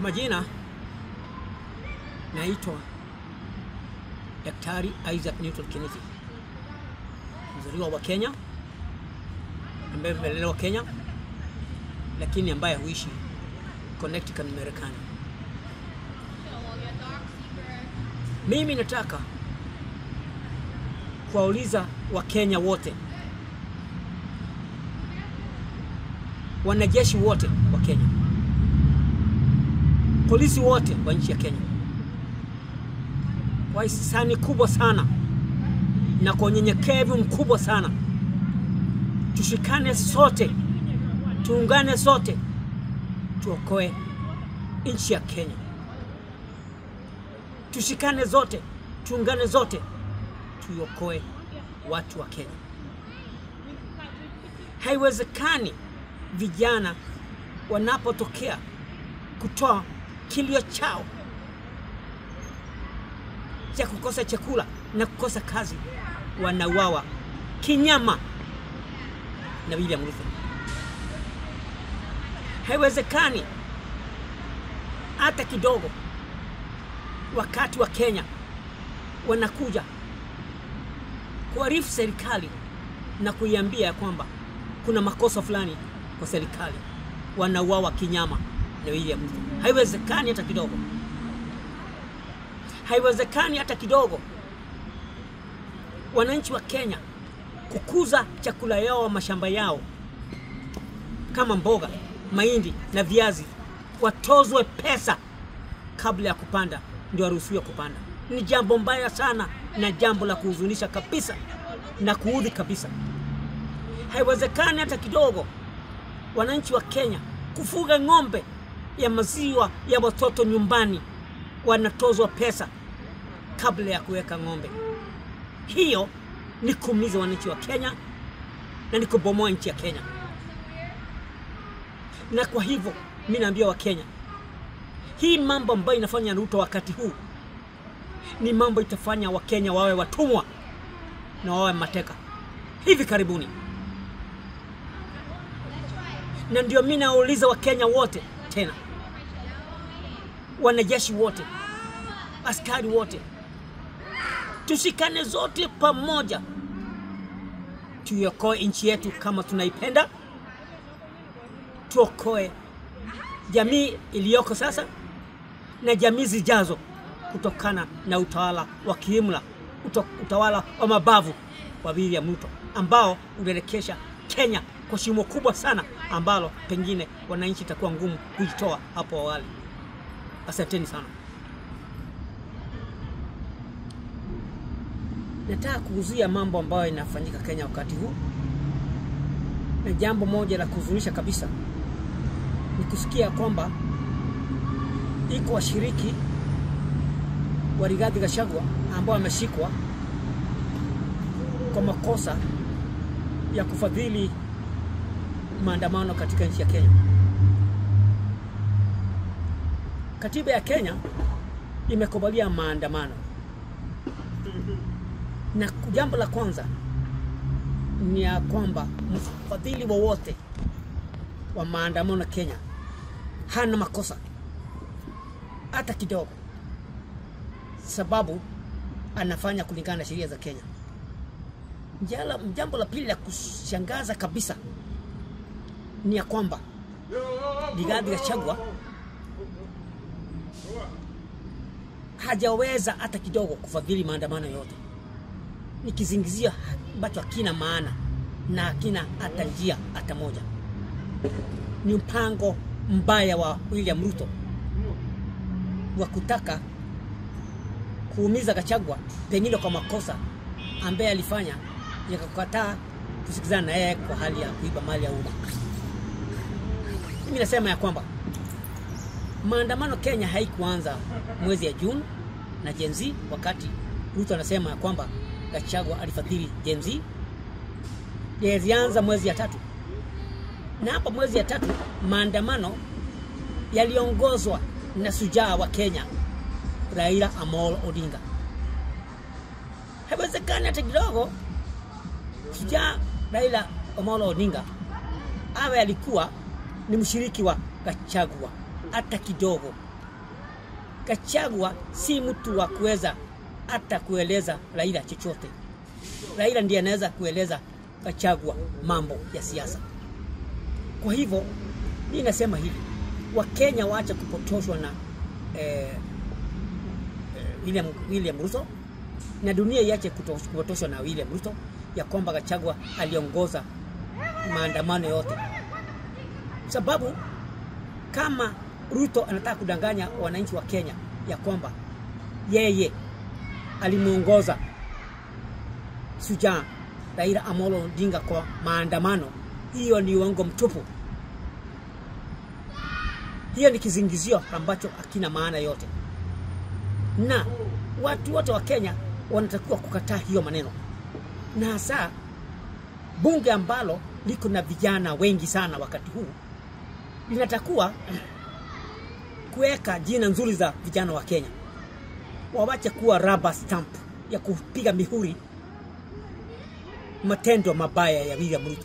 majina naitwa Daktari Isaac Newton Kennedy, mzaliwa wa Kenya ambaye amelelewa Kenya, lakini ambaye huishi Connecticut, Marekani. Mimi nataka kuwauliza Wakenya wote, wanajeshi wote wa Kenya, polisi wote wa nchi ya Kenya kwa hisani kubwa sana na kwa unyenyekevu mkubwa sana, tushikane sote, tuungane sote, tuokoe nchi ya Kenya. Tushikane zote, tuungane zote, tuokoe watu wa Kenya. Haiwezekani vijana wanapotokea kutoa kilio chao cha kukosa chakula na kukosa kazi, wanauawa kinyama na William Ruto. Haiwezekani hata kidogo, wakati wa Kenya wanakuja kuarifu serikali na kuiambia kwamba kuna makosa fulani kwa serikali, wanauawa kinyama na William Ruto. Haiwezekani hata kidogo haiwezekani hata kidogo wananchi wa Kenya kukuza chakula yao mashamba yao kama mboga, mahindi na viazi, watozwe pesa kabla ya kupanda ndio waruhusiwe kupanda. Ni jambo mbaya sana na jambo la kuhuzunisha kabisa na kuudhi kabisa. Haiwezekani hata kidogo wananchi wa Kenya kufuga ng'ombe ya maziwa ya watoto nyumbani wanatozwa pesa kabla ya kuweka ng'ombe. Hiyo ni kuumiza wananchi wa Kenya na ni kubomoa nchi ya Kenya. Na kwa hivyo mi naambia Wakenya, hii mambo ambayo inafanya Ruto wakati huu ni mambo itafanya Wakenya wawe watumwa na wawe mateka hivi karibuni. Na ndio mi nauliza Wakenya wote tena, wanajeshi wote, askari wote, tushikane zote pamoja, tuiokoe nchi yetu kama tunaipenda, tuokoe jamii iliyoko sasa na jamii zijazo kutokana na utawala wa kiimla, utawala wa mabavu wa William Ruto ambao unaelekesha Kenya kwa shimo kubwa sana ambalo pengine wananchi itakuwa ngumu kujitoa hapo awali. Asanteni sana. Nataka kuuzia mambo ambayo inafanyika Kenya wakati huu, na jambo moja la kuhuzunisha kabisa ni kusikia kwamba iko washiriki wa Rigathi Gachagua ambao wameshikwa kwa makosa ya kufadhili maandamano katika nchi ya Kenya. Katiba ya Kenya imekubalia maandamano, na jambo la kwanza ni ya kwamba mfadhili wowote wa, wa maandamano Kenya hana makosa hata kidogo, sababu anafanya kulingana na sheria za Kenya. Njala, jambo la pili la kushangaza kabisa ni ya kwamba Rigathi Gachagua hajaweza hata kidogo kufadhili maandamano yote. Ni kizingizio ambacho hakina maana na hakina hata njia hata moja. Ni mpango mbaya wa William Ruto wa kutaka kuumiza Gachagua pengine kwa makosa ambaye alifanya yakakukataa kusikizana na yeye kwa hali ya kuiba mali ya umma. Mimi nasema ya kwamba maandamano Kenya haikuanza mwezi ya Juni na Gen Z, wakati Ruto anasema ya kwamba Gachagua alifadhili Gen Z. Yalianza mwezi ya tatu, na hapa mwezi ya tatu maandamano yaliongozwa na sujaa wa Kenya Raila Amolo Odinga. Haiwezekani hata kidogo shujaa Raila Amolo Odinga awe alikuwa ni mshiriki wa Gachagua hata kidogo. Gachagua si mtu wa kuweza hata kueleza Raila chochote. Raila ndiye anaweza kueleza Gachagua mambo ya siasa. Kwa hivyo mimi nasema hivi, Wakenya waache kupotoshwa na eh, eh, William, William Ruto na dunia iache kuto- kupotoshwa na William Ruto ya kwamba Gachagua aliongoza maandamano yote, sababu kama Ruto anataka kudanganya wananchi wa Kenya ya kwamba yeye alimuongoza shujaa Raila Amolo Odinga kwa maandamano, hiyo ni uongo mtupu. Hiyo ni kizingizio ambacho hakina maana yote, na watu wote wa Kenya wanatakiwa kukataa hiyo maneno, na hasa bunge ambalo liko na vijana wengi sana wakati huu linatakiwa kuweka jina nzuri za vijana wa Kenya, wawache kuwa rubber stamp ya kupiga mihuri matendo mabaya ya William Ruto.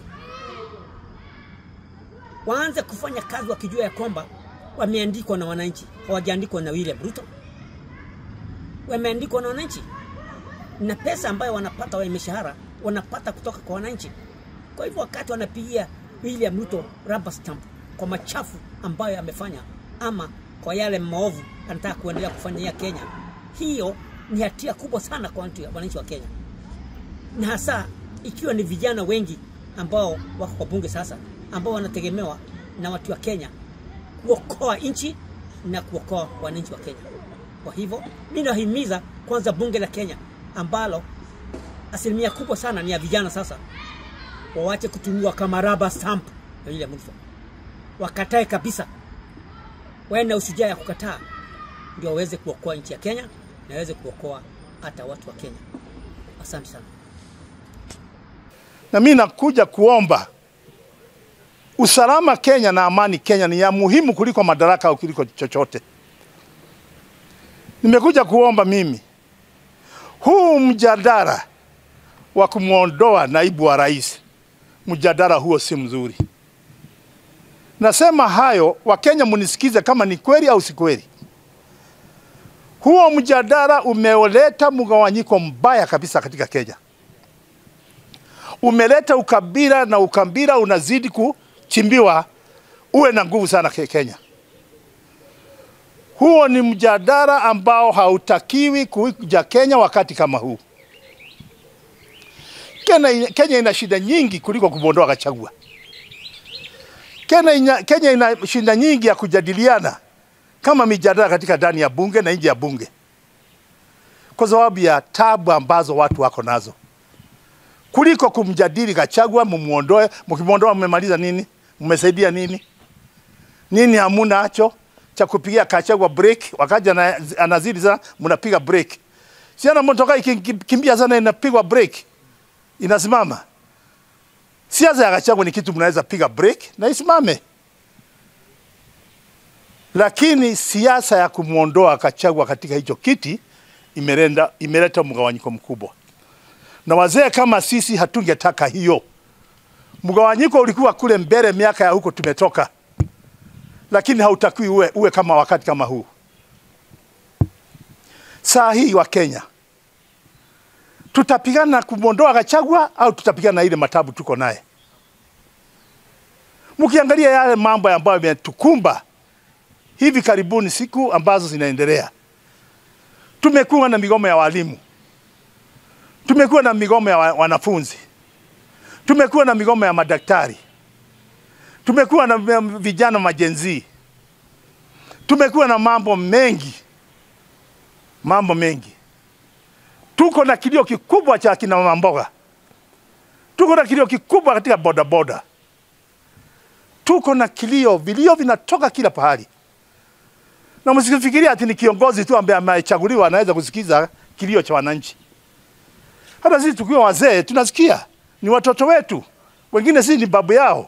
Waanze kufanya kazi wakijua ya kwamba wameandikwa na wananchi, hawajaandikwa na William Ruto, wameandikwa na wananchi, na pesa ambayo wanapata wa mishahara wanapata kutoka kwa wananchi. Kwa hivyo wakati wanapigia William Ruto rubber stamp kwa machafu ambayo amefanya ama kwa yale maovu anataka kuendelea kufanyia Kenya, hiyo ni hatia kubwa sana kwa watu- wananchi wa Kenya, na hasa ikiwa ni vijana wengi ambao wako kwa bunge sasa, ambao wanategemewa na watu wa Kenya kuokoa nchi na kuokoa wananchi wa Kenya. Kwa hivyo mimi nahimiza kwanza bunge la Kenya ambalo asilimia kubwa sana ni ya vijana sasa, wawache kutumiwa kama rubber stamp ya William Ruto, wakatae kabisa, wawe na ushujaa ya kukataa, ndio waweze kuokoa nchi ya Kenya na waweze kuokoa hata watu wa Kenya. Asante sana. na mimi nakuja kuomba usalama Kenya na amani Kenya ni ya muhimu kuliko madaraka au kuliko chochote. Nimekuja kuomba mimi huu mjadala wa kumwondoa naibu wa rais, mjadala huo si mzuri. Nasema hayo, Wakenya munisikize kama ni kweli au si kweli. Huo mjadala umeleta mgawanyiko mbaya kabisa katika Kenya umeleta ukabila na ukabila unazidi kuchimbiwa uwe na nguvu sana ke- Kenya. Huo ni mjadala ambao hautakiwi kuja Kenya wakati kama huu. Kenya, Kenya ina shida nyingi kuliko kumwondoa Gachagua. Kenya, ina, Kenya ina shida nyingi ya kujadiliana kama mijadala katika ndani ya bunge na nje ya bunge, kwa sababu ya tabu ambazo watu wako nazo kuliko kumjadili Gachagua, mumuondoe. Mkimwondoa mmemaliza nini? Mmesaidia nini? Nini hamuna acho cha kupigia Gachagua break, wakati ana- anazidi sana, mnapiga break. Siana motoka ikikimbia sana inapigwa break, inasimama. Siasa ya Gachagua ni kitu mnaweza piga break na isimame, lakini siasa ya kumwondoa Gachagua katika hicho kiti imeleta imeleta mgawanyiko mkubwa na wazee kama sisi hatungetaka hiyo. Mgawanyiko ulikuwa kule mbele, miaka ya huko tumetoka, lakini hautakiwi uwe, uwe kama wakati kama huu. Saa hii wa Kenya tutapigana na kumwondoa Gachagua au tutapigana na ile matabu tuko naye? Mkiangalia yale mambo ambayo yametukumba hivi karibuni, siku ambazo zinaendelea, tumekuwa na migomo ya walimu tumekuwa na migomo ya wa- wanafunzi, tumekuwa na migomo ya madaktari, tumekuwa na m- vijana majenzi, tumekuwa na mambo mengi, mambo mengi. Tuko na kilio kikubwa cha kina mama mboga, tuko na kilio kikubwa katika bodaboda, tuko na kilio, vilio vinatoka kila pahali, na msifikiria ati ni kiongozi tu ambaye amechaguliwa anaweza kusikiza kilio cha wananchi. Hata sisi tukiwa wazee tunasikia, ni watoto wetu, wengine sisi ni babu yao.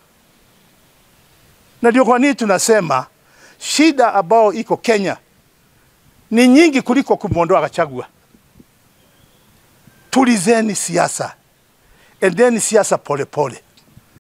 Na ndio kwa nini tunasema shida ambayo iko Kenya ni nyingi kuliko kumwondoa Gachagua. Tulizeni siasa, endeni siasa polepole.